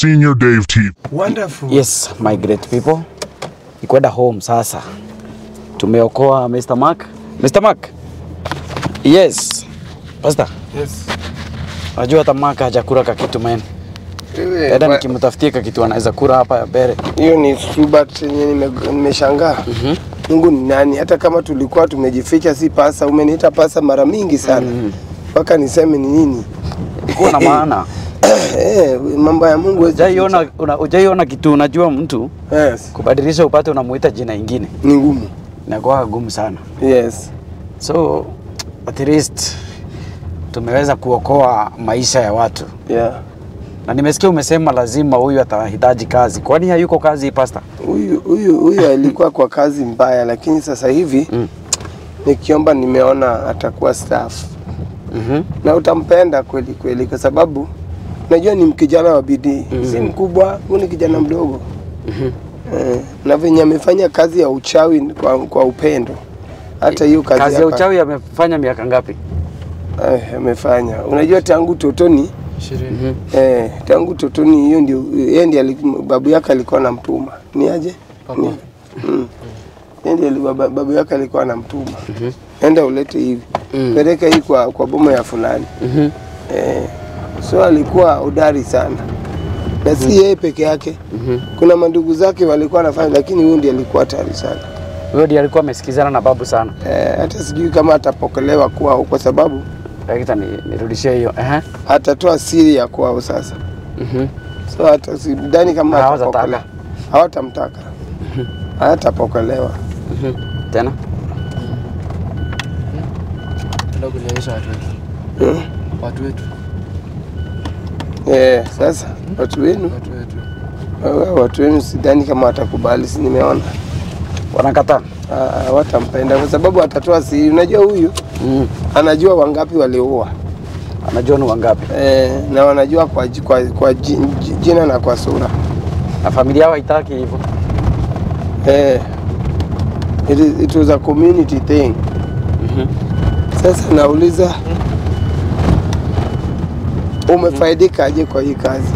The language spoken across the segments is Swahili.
Senior Dave T. Wonderful. Yes, my great people. Ni kwenda home sasa. Tumeokoa Mr. Mark. Mr. Mark. Yes. Pastor, Yes. najua hata Mark hajakula ka kitu man. Wewe, Dada wa- nikimtafutia ka kitu anaweza kula hapa ya bere. hiyo ni Subat yenye nime- nimeshangaa. Mungu ni nani? Hata kama tulikuwa tumejificha, si pasa. Umeniita pasa mara mingi sana mpaka niseme ni nini. Kuwa na maana. Eh, mambo ya Mungu huwezi Hujaiona una- hujaiona kitu unajua mtu kuficha. Yes. kubadilisha upate unamuita jina ingine. Ni ngumu. Inakuwa gumu sana. Yes. So at least tumeweza kuokoa maisha ya watu. Yeah. Na nimesikia umesema lazima huyu atahitaji kazi. Kwani hayuko kazi pastor? Huyu huyu huyu alikuwa kwa kazi mbaya, lakini sasa hivi Mm. nikiomba, nimeona atakuwa staff Mhm. na utampenda kweli kweli, kwa sababu najua ni kijana wa bidii si mkubwa, huyu ni kijana mdogo eh, na venye amefanya kazi ya uchawi kwa, kwa upendo. Hata hiyo kazi, Kazi ya hapa, uchawi amefanya miaka ngapi? eh, amefanya. Unajua tangu totoni Mhm. eh, tangu totoni, hiyo ndio yeye ndiye ali- babu yake alikuwa anamtuma ni aje Ni- mm. Yeye ndiye ali- baba- babu yake alikuwa anamtuma enda ulete hivi Mm. peleka hii kwa, kwa boma ya fulani Mhm. Eh, so alikuwa hodari sana na si yeye peke yake. Kuna mandugu zake walikuwa wanafanya, lakini huyu ndiye alikuwa hatari sana. Huyo ndiye alikuwa amesikizana na babu sana. Eh, hata sijui kama atapokelewa kwao, kwa sababu Lakini ni, nirudishie hiyo. Ehe. atatoa siri ya kwao sasa. Mhm. So hata sidhani kama Hawatataka. atapokelewa, hawatamtaka, hatapokelewa. Mhm. Tena? Enda kulionyesha watu wetu. Mm. Watu wetu. Eh, sasa watu wenu, Watu wetu. eh, watu wenu sidhani kama watakubali, si nimeona Wanakataa. Ah, hawatampenda kwa sababu atatoa siri. Unajua huyu Mhm. anajua wangapi walioua Anajua ni wangapi. eh, na wanajua kwa, ji- kwa, kwa ji- ji- jina na kwa sura Na familia yao haitaki hivyo. eh, it, is, it was a community thing. Mhm. Sasa nauliza umefaidika aje kwa hii kazi?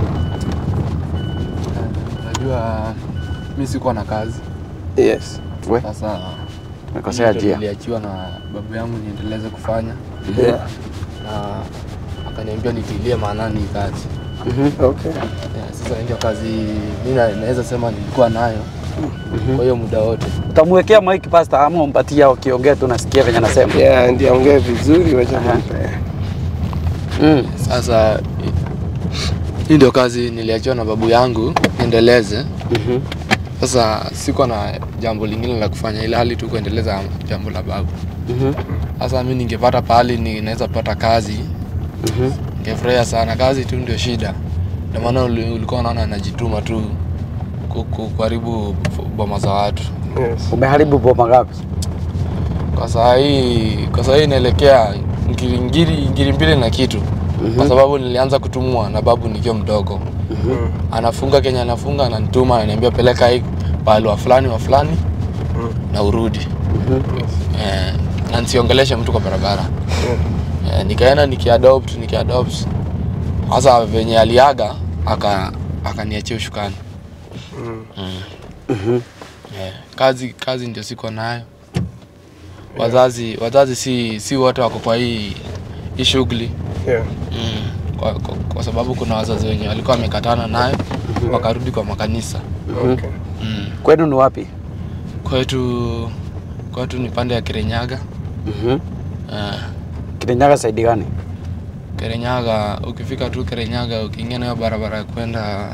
Najua mi sikuwa na kazi. Yes. We, Sasa tumekosea ndio njia. niliachiwa na babu yangu niendeleze kufanya Yeah. na akaniambia nitilie maanani hii kazi. Mhm. Okay. Yeah, sasa ndio kazi mi na- naweza sema nilikuwa nayo kwa hiyo muda wote. Utamwekea mic pastor ama umpatie wakiongea tu nasikia venye anasema. Yeah, ndio ongea vizuri wacha Aha. nimpe. Mm. Sasa hi- hii ndio kazi niliachiwa na babu yangu niendeleze. Mhm. Sasa sikuwa na jambo lingine la kufanya ila hali tu kuendeleza jambo la babu. Mhm. Sasa mi ningepata pahali ninaweza pata kazi Mhm. ningefurahia sana. Kazi tu ndio shida, ndio maana uli- ulikuwa unaona anajituma tu ku- ku- kuharibu boma za watu. Yes. Umeharibu boma ngapi? Kwa saa hii kwa saa hii inaelekea ngiri ngiri ngiri mbili na kitu kwa sababu nilianza kutumwa na babu nikiwa mdogo. Mm. Anafunga Kenya, anafunga ananituma, ananiambia peleka hii pahali wa fulani wa fulani Mm. na urudi eh, na nisiongeleshe mtu kwa barabara eh, nikaenda nikiadopt nikiadopt sasa venye aliaga aka akaniachia ushukani Mm. mm. eh, kazi kazi ndio siko nayo wazazi wazazi si si wote wako kwa hii hii shughuli Yeah. mm. kwa, kwa, kwa sababu kuna wazazi wenye walikuwa wamekatana nayo wakarudi kwa makanisa Okay. mm. Kwenu ni wapi? kwetu kwetu ni pande ya Kirinyaga Mhm. uh, Kirinyaga saidi gani? Kirinyaga, ukifika tu Kirinyaga, ukiingia nayo barabara ya kwenda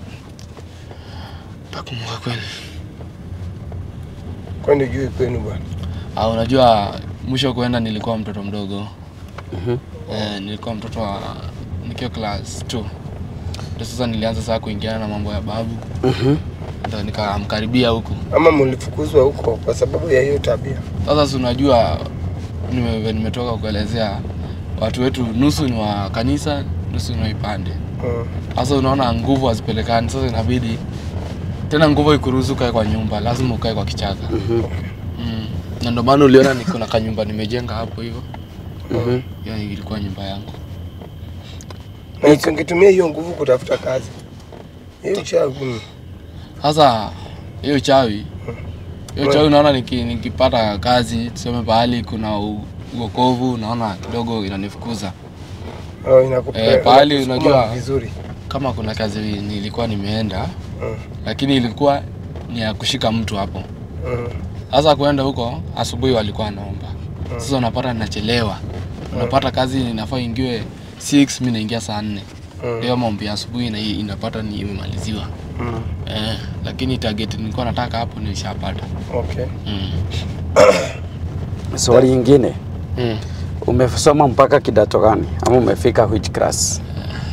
takumbuka kweli. Kwani juu kwenu bwana. Ah, unajua mwisho kuenda nilikuwa mtoto mdogo Mhm. eh, nilikuwa mtoto wa nikiwa class 2 ndio sasa nilianza saa kuingiana na mambo ya babu, Mhm. ndio nikamkaribia huku. Ama mlifukuzwa huko kwa sababu ya hiyo tabia? Sasa si unajua nime, nimetoka kuelezea watu wetu nusu ni wa kanisa, nusu ni wa ipande. Mm. Sasa unaona nguvu hazipelekani, sasa inabidi tena nguvu ikuruhusu ukae kwa nyumba, lazima ukae kwa kichaka Mhm. mm. Na ndio maana uliona niko na kanyumba nimejenga hapo hivyo, Mhm. hiyo ilikuwa nyumba yangu. Na usingetumia hiyo nguvu kutafuta kazi. Hiyo uchawi. Sasa hiyo uchawi hiyo uchawi unaona niki, nikipata kazi tuseme pahali kuna u- uokovu naona kidogo inanifukuza Oh, inakupea. Eh, pahali inakusukuma unajua- vizuri. kama kuna kazi nilikuwa nimeenda Mm. lakini ilikuwa ni ya kushika mtu hapo Mm. sasa kuenda huko asubuhi walikuwa wanaomba sasa unapata ninachelewa unapata kazi inafaa ingiwe 6 mi naingia saa nne Mm. leo maombi ya asubuhi na inapata ni imemaliziwa Mm. eh, lakini target nilikuwa nataka hapo nilishapata Okay. mm. Swali ingine, mm. umesoma mpaka kidato gani ama umefika which class?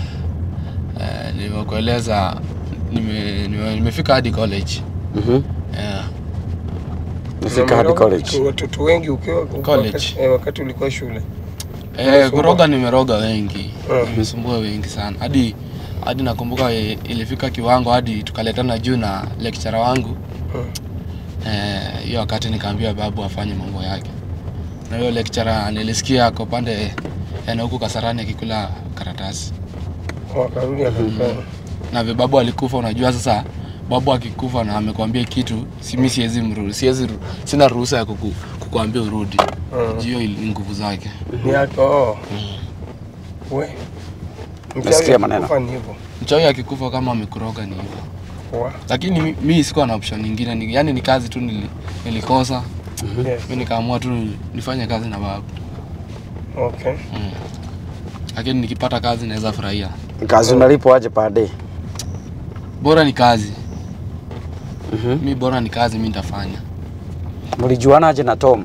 eh, nimekueleza nime, nime, nimefika hadi college Mhm. eh, Umefika hadi Umeroga college. watoto- Watoto wengi ukiwa College. Wakati, eh, wakati ulikuwa shule. eh, Unasumbua. kuroga nimeroga wengi Mm. nimesumbua wengi sana hadi hadi nakumbuka i- ilifika kiwango hadi tukaletana juu na lecturer wangu Mm. Eh, hiyo wakati nikaambia babu afanye mambo yake na hiyo lecturer nilisikia ako pande yana huku kasarani akikula karatasi Wakarudi akakufanya. na vile babu alikufa unajua sasa babu akikufa na amekwambia kitu si mi siwezi mru siwezi ru- sina ruhusa ya kuku, kukuambia urudi Mm. hiyo ni nguvu zake Ni yako. Oh. We. Nasikia Mchawi maneno. akikufa ni hivyo. mchawi akikufa kama amekuroga ni hivyo Wa. lakini mi, mi sikuwa na option nyingine ni, yani ni kazi tu nili, nilikosa Yes. mi nikaamua tu nifanye kazi na babu Okay. mm. lakini nikipata kazi naweza furahia Kazi unalipwa aje per day? bora ni kazi Mhm. mi bora ni kazi mi nitafanya Mlijuana aje na Tom?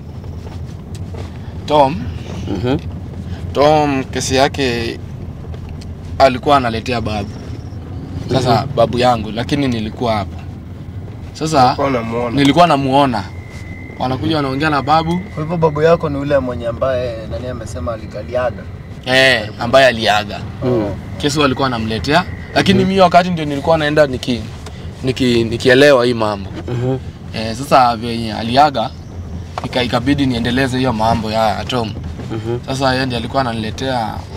tom Mhm. tom kesi yake alikuwa analetea babu sasa babu yangu lakini nilikuwa hapo sasa Kwa unamuona. nilikuwa namuona wanakuja wanaongea na babu Kwa hivyo babu yako ni ule mwenye ambaye nani amesema alikaliaga. eh, ambaye aliaga Mm. kesi walikuwa wanamletea lakini mi wakati ndio nilikuwa naenda niki, niki, nikielewa hii mambo Mhm. eh, sasa venye aliaga ika, ikabidi niendeleze hiyo mambo ya Tom Mhm. sasa yeye ndiye alikuwa ananiletea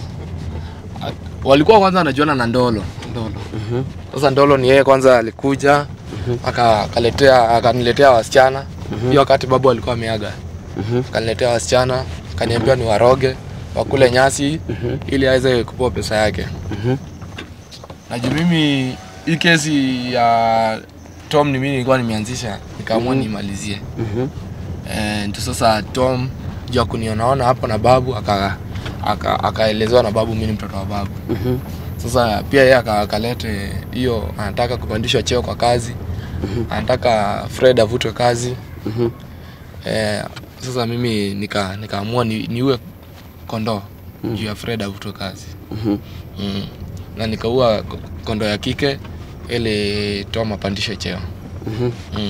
a- walikuwa kwanza wanajuana na Ndolo Ndolo Mhm. sasa Ndolo ni yeye kwanza alikuja aka akaletea akaniletea wasichana hiyo wakati babu alikuwa ameaga Mhm. akaniletea wasichana akaniambia ni waroge wakule nyasi ili aweze kupewa pesa yake Mhm. na juu mimi hii kesi ya Tom ni mimi nilikuwa nimeanzisha nikaamua nimalizie Mhm. Eh, ndio sasa Tom juu ya kunionaona hapo na babu aka aka- akaelezewa na babu mimi ni mtoto wa babu Mhm. sasa pia yeye aka- akalete hiyo anataka kupandishwa cheo kwa kazi anataka Fred avutwe kazi Mhm. eh, sasa mimi nika nikaamua ni, niue kondoo juu ya Fred avutwe kazi Mhm. mm. na nikaua ko- kondoo ya kike ili Tom apandishwe cheo Mhm. mm.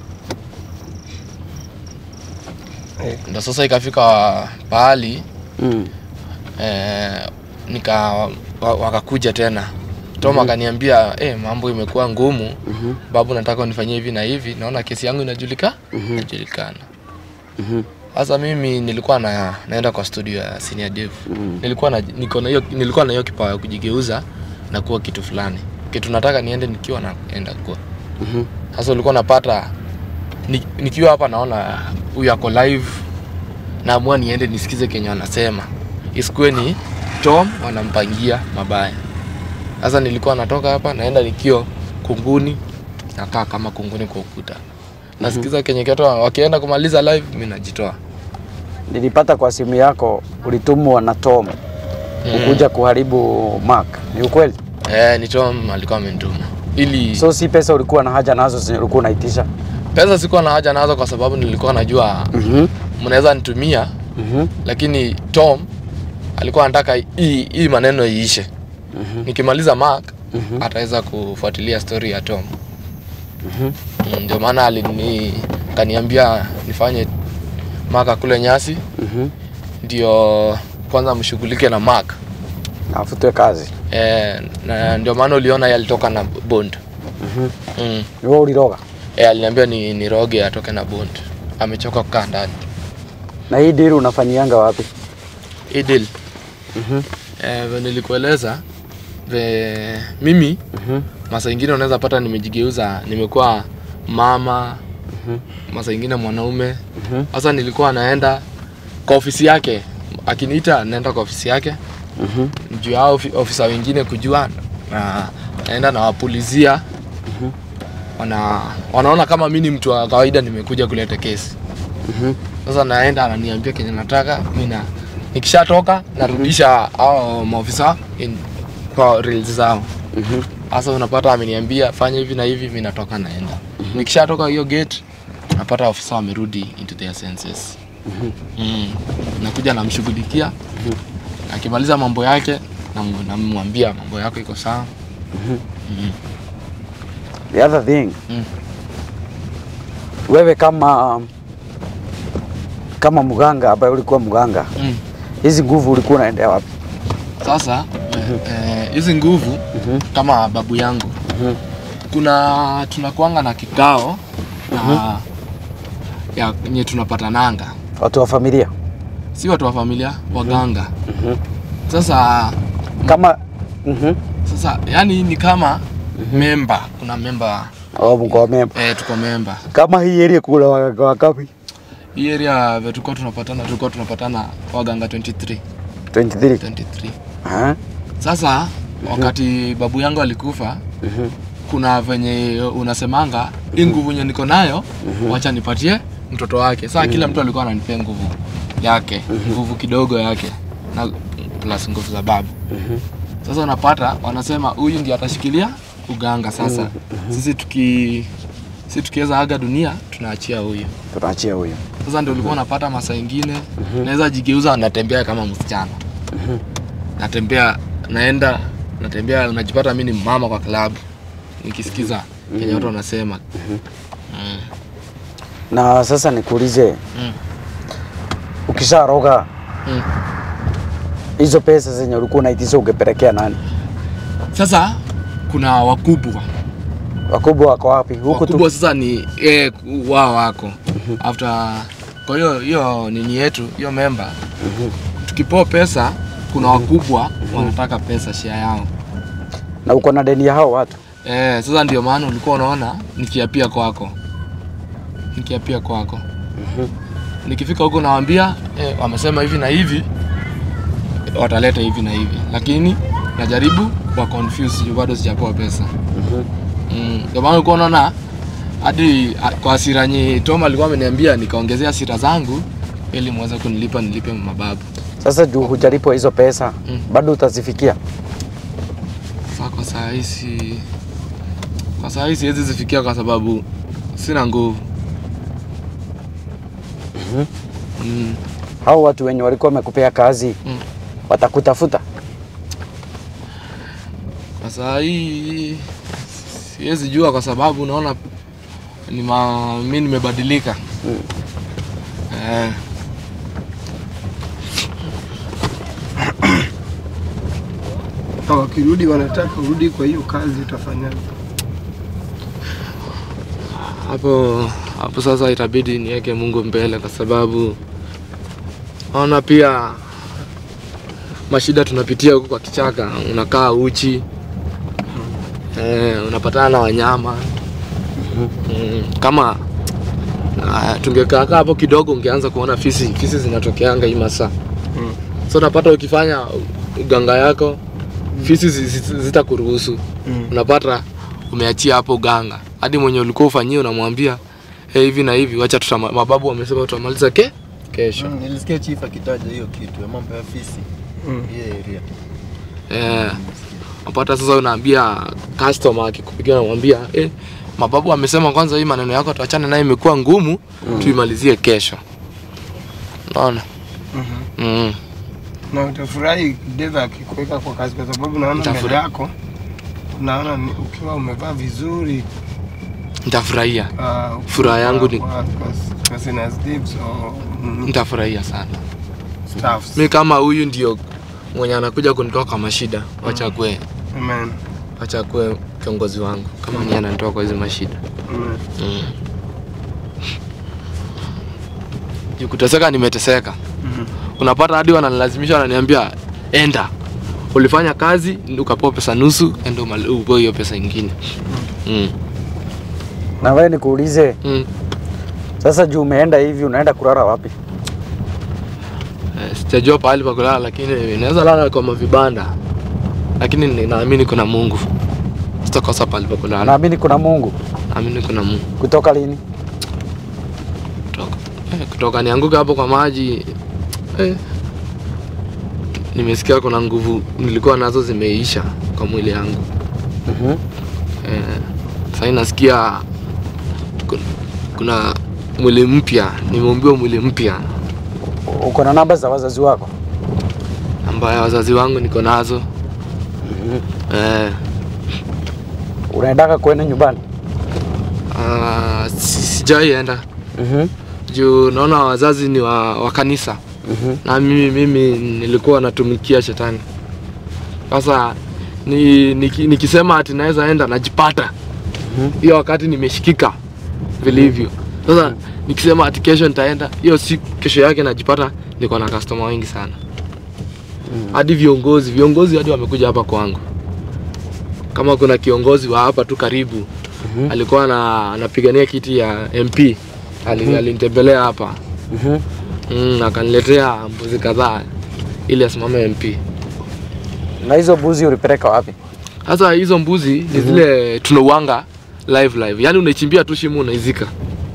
Eh. ndo sasa ikafika pahali Mm. eh, nika wa- wakakuja tena Tom akaniambia eh, mambo imekuwa ngumu Mhm. babu, nataka unifanyie hivi na hivi, naona kesi yangu inajulika inajulikana. Mhm. Sasa mimi nilikuwa na, naenda kwa studio ya Senior Dev Mhm. nilikuwa na niko na hiyo nilikuwa na hiyo kipawa ya kujigeuza na kuwa kitu fulani, kitu nataka niende nikiwa naenda kuwa Mhm. sasa ulikuwa napata ni, nikiwa hapa naona huyu ako live naamua niende nisikize kenye wanasema isikuwe ni tom wanampangia mabaya sasa nilikuwa natoka hapa naenda nikio kunguni nakaa kama kunguni kwa ukuta nasikiza kenye keto wakienda kumaliza live mi najitoa Nilipata kwa simu yako ulitumwa na Tom ukuja kuharibu Mark. Ni ukweli? eh, ni tom alikuwa amenituma ili So si pesa ulikuwa na haja nazo zenye ulikuwa unaitisha? pesa sikuwa na haja nazo kwa sababu nilikuwa najua Mhm. mnaweza nitumia Mhm. lakini Tom alikuwa anataka hii hii maneno iishe. Nikimaliza Mark Mhm. ataweza kufuatilia story ya Tom. Mm, Ndio maana alini kaniambia nifanye Mark akule nyasi Mhm. ndio kwanza mshughulike na Mark. Na afutwe kazi. E, na ndio maana uliona yeye alitoka na bond. Mhm. Mm. Ni wewe uliroga. E, aliniambia ni, ni roge atoke na bond. Amechoka kukaa ndani. Na hii deal unafanyianga wapi? Hii deal Mhm. eh, vile nilikueleza ve mimi Mhm. Masaa ingine unaweza pata nimejigeuza, nimekuwa mama, masaa ingine mwanaume. Sasa nilikuwa naenda kwa ofisi yake, akiniita naenda kwa ofisi yake Mhm. juu ya hao ofi- ofisa wengine kujua na naenda nawapulizia wana, wanaona kama mi ni mtu wa kawaida nimekuja kuleta kesi Mhm. sasa naenda ananiambia kenye nataka mi na nikishatoka narudisha hao maofisa in- kwa reels zao Mhm. sasa unapata ameniambia fanya hivi na hivi mi natoka naenda nikishatoka hiyo gate napata ofisa wamerudi into their senses mm. nakuja namshughulikia akimaliza mambo yake nam- namwambia mambo yako iko sawa The other thing Mm. wewe kama kama mganga ambaye ulikuwa mganga, mm. hizi nguvu ulikuwa unaendea wapi? sasa eh, hizi nguvu kama babu yangu Mhm. kuna tunakuanga na kikao na ya nye tunapatananga Watu wa familia si watu wa familia waganga sasa kama mhm. sasa yani ni kama memba kuna memba Oh, mko memba eh, tuko memba kama hii area kula waganga wakapi hii area vile tulikuwa tunapatana tulikuwa tunapatana waganga 23 23 23 Aha. sasa wakati babu yangu alikufa Mhm. kuna venye unasemanga hii nguvu yenye niko nayo wacha nipatie mtoto wake saa kila mtu alikuwa ananipea nguvu yake nguvu kidogo yake na plus nguvu za babu sasa unapata wanasema huyu ndiye atashikilia uganga sasa sisi tuki sisi tukiweza aga dunia tunaachia huyu tunaachia huyo sasa ndio ulikuwa unapata masaa ingine naweza jigeuza natembea kama msichana natembea naenda natembea najipata mi ni mama kwa klabu nikisikiza kenye watu wanasema Mm. na sasa nikuulize Mm. ukisharoga Mm. hizo pesa zenye ulikuwa unaitisha ungepelekea nani? sasa kuna wakubwa Wakubwa wako wapi? Huku tu. wakubwa sasa ni eh, wao wako after kwa hiyo hiyo nini yetu hiyo memba tukipoa pesa kuna wakubwa wanataka pesa share yao Na uko na deni ya hao watu. Eh, sasa ndio maana ulikuwa unaona nikiapia kwako, nikiapia kwako. Nikifika huko nawaambia eh, wamesema hivi na hivi, wataleta hivi na hivi, lakini najaribu kwa confuse juu bado sijapewa pesa. Mm, ndio maana ulikuwa unaona hadi a- kwa hasira yenye Tom alikuwa ameniambia nikaongezea hasira zangu ili muweze kunilipa nilipe mababu. Sasa juu hujalipwa hizo pesa Mm. bado utazifikia. Sasa kwa saa hii si kwa saa hii siwezi zifikia kwa sababu sina nguvu. Mm. Hao watu wenye walikuwa wamekupea kazi Mm. watakutafuta. Kwa saa hii siwezi jua kwa sababu unaona ni ma, mi nimebadilika. Eh, Na wakirudi wanataka urudi kwa hiyo kazi, utafanyaje? hapo hapo sasa itabidi niweke Mungu mbele kwa sababu naona pia mashida tunapitia huku kwa kichaka, unakaa uchi eh, unapatana na wanyama mm, kama uh, tungekaa kaa hapo kidogo, ungeanza kuona fisi fisi zinatokeanga hii masaa Mm. so unapata ukifanya uganga yako fisi zi- zi- zitakuruhusu Mm. unapata umeachia hapo uganga hadi mwenye ulikuwa ufanyie unamwambia hey, hivi na hivi wacha tutama, mababu wamesema tutamaliza ke kesho Mm, nilisikia chief akitaja hiyo kitu ya mambo ya fisi Mm. hiyo area. eh, unapata sasa unaambia customer akikupigia unamwambia eh, mababu wamesema kwanza hii maneno yako tuachane naye imekuwa ngumu tuimalizie kesho unaona Mhm. mm. Na utafurahi Deva akikuweka kwa kazi, kwa sababu naona mbele Nitafurahi. yako naona ni- ukiwa umevaa vizuri nitafurahia ah, Furaha yangu ni- kwa- kwa- kwa Sinners Dips or, mm, nitafurahia sana staffs. mi kama huyu ndio mwenye anakuja kunitoa kwa mashida wachakue Amen. wachakue kiongozi wangu kama ni ananitoa kwa hizi mashida Amen. mm. Juu kuteseka nimeteseka Mhm. unapata hadi wananilazimisha wananiambia enda ulifanya kazi ukapewa pesa nusu ende umali- upewe hiyo pesa ingine mm. Na wewe nikuulize Mm. sasa, juu umeenda hivi, unaenda kulala wapi? Eh, sijajua pahali pa kulala lakini naweza lala kwa mavibanda lakini ni- naamini kuna mungu sitakosa pahali pa kulala Naamini kuna Mungu. naamini kuna mungu Kutoka lini? kutoka, eh, kutoka nianguke hapo kwa maji eh, nimesikia kuna nguvu nilikuwa nazo zimeisha kwa mwili yangu Mhm. eh, sahii nasikia kuna, kuna mwili mpya nimeumbiwa mwili mpya Uko na namba za wazazi wako? ambayo wazazi wangu niko nazo eh, Unaendaka kwenda nyumbani? ah, si- sijaienda Mhm. juu naona wazazi ni wa, wa kanisa Mhm. na mimi, mimi nilikuwa natumikia shetani sasa ni, niki, nikisema ati naweza enda najipata hiyo wakati nimeshikika vilivyo sasa nikisema ati kesho nitaenda hiyo si kesho yake najipata niko na customer wengi sana hadi viongozi viongozi hadi wamekuja hapa kwangu kama kuna kiongozi wa hapa tu karibu alikuwa na, anapigania kiti ya MP Ali, alinitembelea hapa Mhm. mm, akaniletea mbuzi kadhaa ili asimame MP. Na hizo buzi ulipeleka wapi? Sasa hizo mbuzi ni zile tunauanga live live, yaani unaichimbia tu shimo unaizika.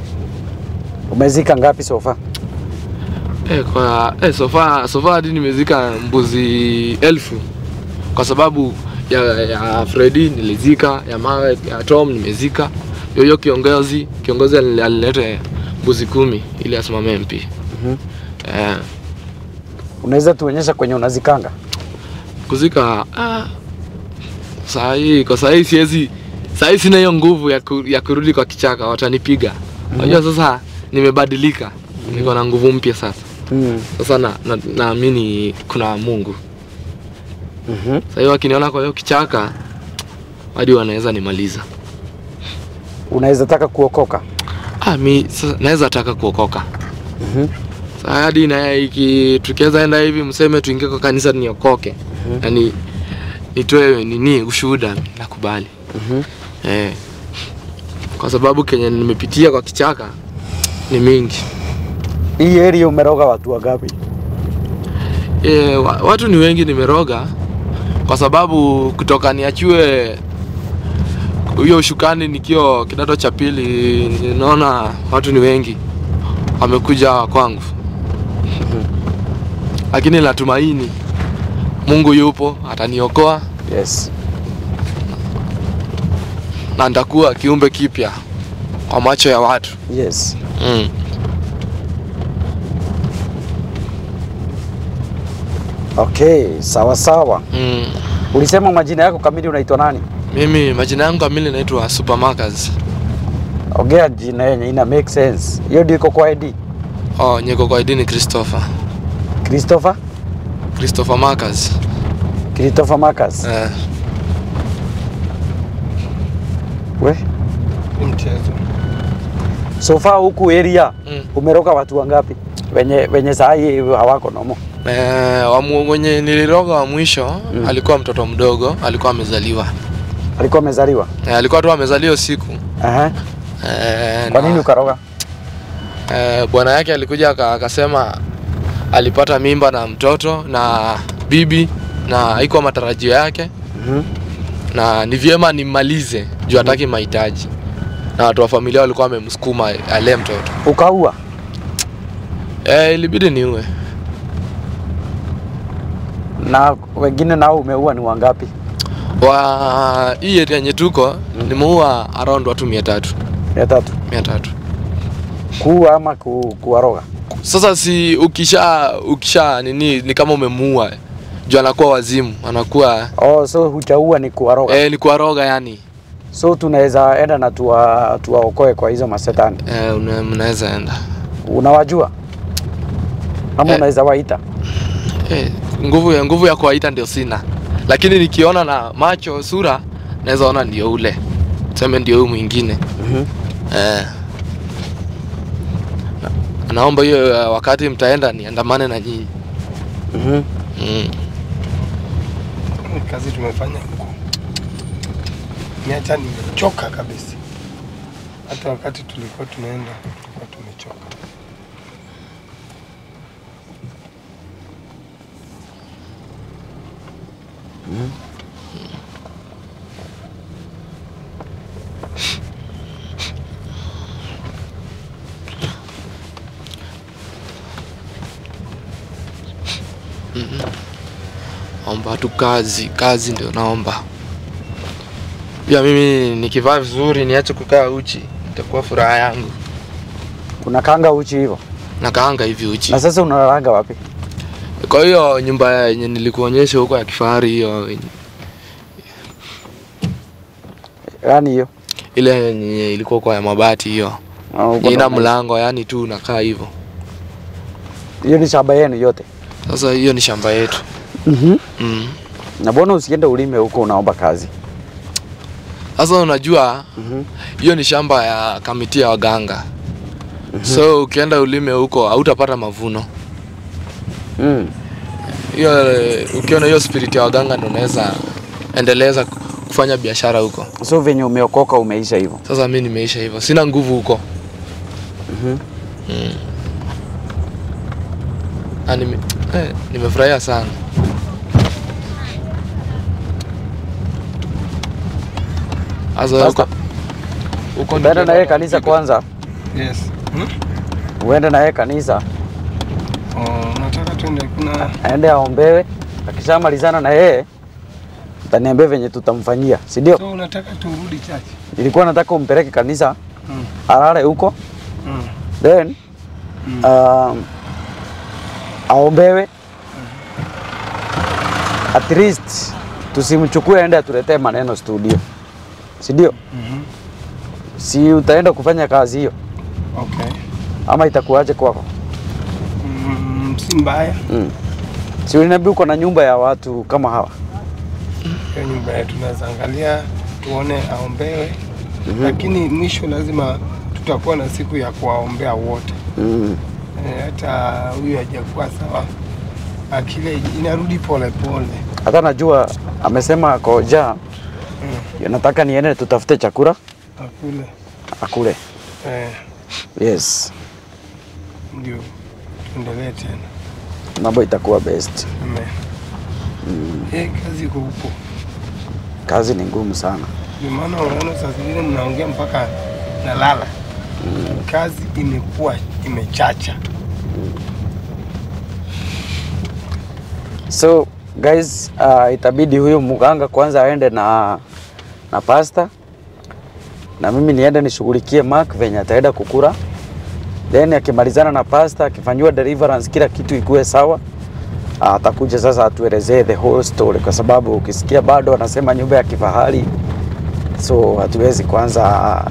Umezika ngapi sofa? Eh, kwa eh, sofa sofa hadi nimezika mbuzi elfu kwa sababu ya, ya Freddy nilizika, ya mawe ya Tom nimezika, yoyo kiongozi kiongozi alile- alilete mbuzi kumi ili asimame MP. Mhm. Eh, Unaweza tuonyesha kwenye unazikanga? kuzika ah, saa hii kwa saa hii siwezi saa hii sina hiyo nguvu ya, ku, ya kurudi kwa kichaka watanipiga unajua sasa nimebadilika niko na nguvu mpya sasa Mm. sasa na, na, naamini kuna mungu Mhm. saa hii wakiniona kwa hiyo kichaka hadi wanaweza nimaliza Unaweza taka kuokoka? ah, mi sasa naweza taka kuokoka Mhm. saa hadi na iki tukiweza enda hivi mseme tuingie kwa kanisa niokoke Mhm. yani nitoe nini ushuhuda nakubali Mhm. Eh, kwa sababu kenye nimepitia kwa kichaka ni mingi. Hii area umeroga watu wangapi? E, wa, watu ni wengi nimeroga kwa sababu kutoka niachue hiyo ushukani nikiwa kidato cha pili, naona watu ni wengi wamekuja kwangu, lakini natumaini Mungu yupo ataniokoa Yes. na nitakuwa kiumbe kipya kwa macho ya watu Yes. mm. Okay, sawa sawa. Mm. Ulisema majina yako kamili unaitwa nani? Mimi majina yangu kamili naitwa Supermarkers. Ongea jina yenye ina make sense. Hiyo ndio iko kwa ID. Oh, nyeko kwa ID ni Christopher. Christopher? Christopher Markers. Christopher Marcus. Eh, We. mchezo So far huku area mm. umeroga watu wangapi? Wenye wenye saa hii hawako nomo. Eh, wa mu- mwenye niliroga wa mwisho Mm. alikuwa mtoto mdogo, alikuwa amezaliwa. Alikuwa amezaliwa. Eh, alikuwa tu amezaliwa siku. Aha. Eh, Kwa na- nini ukaroga? eh, bwana yake alikuja aka- akasema alipata mimba na mtoto na bibi na haikuwa matarajio yake Mhm. na ni vyema nimmalize juu hataki mahitaji na watu wa familia walikuwa wamemsukuma alee mtoto Ukaua. eh, ilibidi niue Na wengine nao umeua ni wangapi? wa hii area yenye tuko nimeua around watu mia tatu Mia tatu. mia tatu Kuua ama ku, kuwaroga? sasa si ukisha ukisha nini ni kama umemuua juu anakuwa wazimu anakuwa Oh, so hujaua ni kuwaroga. eh, ni kuwaroga yani So tunaweza enda na tuwa, tuwaokoe kwa hizo masetani. eh, una- mnaweza enda Unawajua ama Eh. unaweza waita? eh, nguvu ya nguvu ya kuwaita ndio sina lakini nikiona na macho sura naweza ona ndio ule tuseme ndio huyu mwingine Mhm. eh. Na- naomba hiyo eh, wakati mtaenda niandamane na nyinyi Mhm. mm. Ni kazi tumefanya huko, niacha nimechoka kabisa. Hata wakati tulikuwa tunaenda tulikuwa tumechoka. Omba tu kazi, kazi ndio naomba. Pia mimi nikivaa vizuri niache kukaa uchi, itakuwa furaha yangu. Kuna kanga uchi hivyo. Nakaanga hivi uchi. Na sasa unalalaga wapi? Kwa hiyo nyumba yenye nilikuonyesha huko ya kifahari hiyo Yaani hiyo. ile yenye ilikuwa kwa ya mabati hiyo. Ah, uko Ina na- mlango yani tu unakaa hivyo. Hiyo ni shamba yenu yote. Sasa hiyo ni shamba yetu. Mhm. Mm. Na mbona usiende ulime huko unaomba kazi? Sasa unajua Mhm. hiyo ni shamba ya kamiti ya waganga. So ukienda ulime huko hautapata mavuno. Mm. Hiyo eh, ukiona hiyo spirit ya waganga ndio unaweza endeleza kufanya biashara huko. So venye umeokoka umeisha hivyo. Sasa mi nimeisha hivyo, sina nguvu huko. Mhm. Mm. Ah, nime, eh, nimefurahia sana. Sasa Pastor, huko huko Uende na nikienda yeye kanisa kupiga- kwanza. Yes. Hmm? Uende na yeye kanisa. Oh, nataka tuende kuna aende aombewe. Akishamalizana na yeye utaniambia venye tutamfanyia, si ndio? so unataka turudi chache. Nilikuwa nataka umpeleke kanisa Mm. alale huko Mm. then Mm. um, aombewe at least tusimchukue aende atuletee maneno studio, si ndio? Mhm. Si utaenda kufanya kazi hiyo Okay. ama itakuwaje kwako? Mm, si mbaya Mm. Si uliniambia uko na nyumba ya watu kama hawa? hiyo nyumba yetu, tunaweza angalia tuone aombewe, lakini mwisho lazima tutakuwa na siku ya kuwaombea wote. Mm. Eh, hata huyu hajakuwa sawa, akile inarudi pole pole. Hata najua amesema koja Mm. nataka niende tutafute chakula Akule akule. eh, Yes, ndio tuendelee tena. mambo itakuwa best. Amen. Eh, kazi iko huko, Kazi ni ngumu sana. ndio maana unaona saa zingine mnaongea mpaka nalala. Kazi imekuwa imechacha. So guys, uh, itabidi huyu mganga kwanza aende na na pasta na mimi niende nishughulikie Mark venye ataenda kukura, then akimalizana na pasta, akifanyiwa deliverance, kila kitu ikuwe sawa, uh, atakuja sasa atuelezee the whole story, kwa sababu ukisikia bado anasema nyumba ya kifahari, so hatuwezi kwanza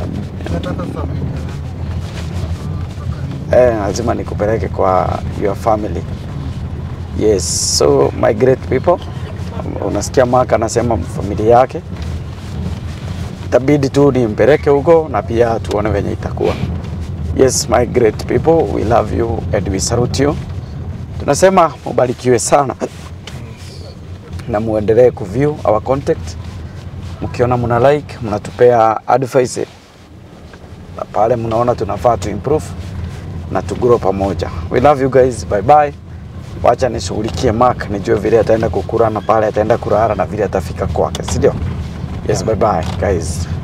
eh, lazima nikupeleke kwa your family. Yes, so my great people, unasikia Mark anasema familia yake itabidi tu nimpeleke huko na pia tuone venye itakuwa. Yes, my great people, we love you and we salute you. Tunasema mubarikiwe sana na muendelee kuview our content. Mkiona muna like, mnatupea advice na pale mnaona tunafaa tu improve na tu grow pamoja. We love you guys. Bye bye. Wacha nishughulikie Mark nijue vile ataenda kukura na pale ataenda kurara na vile atafika kwake, si ndio? Yes, bye bye guys.